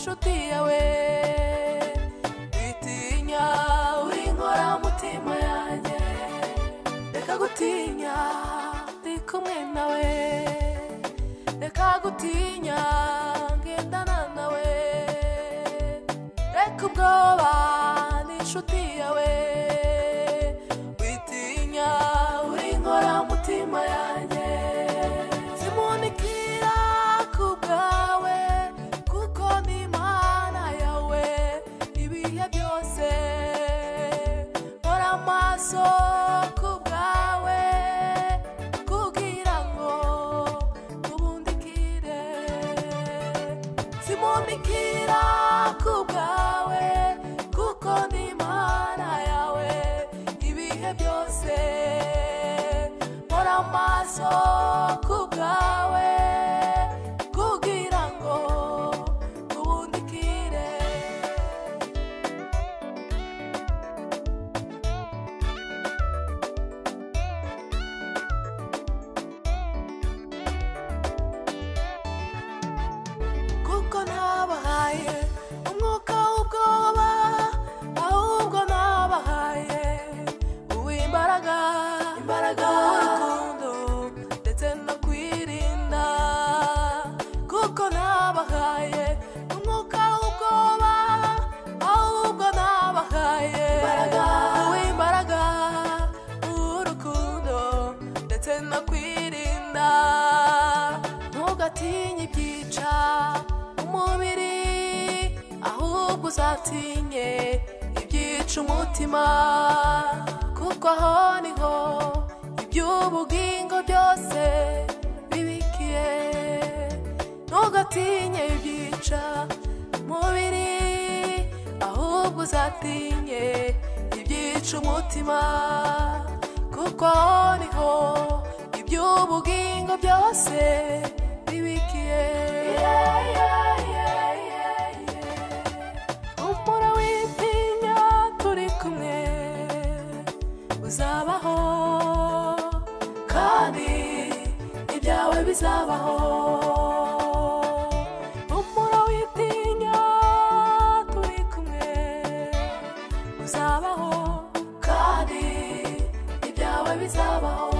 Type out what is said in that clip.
wawe witinya uri inkora mutima yanjye reka gutinya ndi kumwe nawe reka gutinya ngendana nawe reka ubwoba ni inshuti yawe witinya uri inkora mutima yanjye simunikira ku bwawe kuko ni imana yawe ibihe byose nkora amaso ku bwawe kugira ngo tubundikire simunikira ku bwawe kuko ni imana yawe ibihe byose nkora amaso ku bwawe kugira ngo tubundikire kuko nabahaye umwuka w'ubwoba ahubwo nabahaye uw'imbaraga imbaraga y'urukundo ndetse no kwirinda kuko nabahaye umwuka w'ubwoba ahubwo nabahaye imbaraga uw'imbaraga urukundo ndetse no kwirinda ntugatinye ibyica umubiri ahubwo uzatinye ibyica umutima kuko aho niho iby'ubugingo byose bibikiye ntugatinye ibyica umubiri ahubwo uzatinye ibyica umutima kuko aho niho iby'ubugingo byose bibikiye umura w'itinya turi kumwe uzabaho kandi ibyawe bizabaho umura w'itinya turi kumwe uzabaho kandi ibyawe bizabaho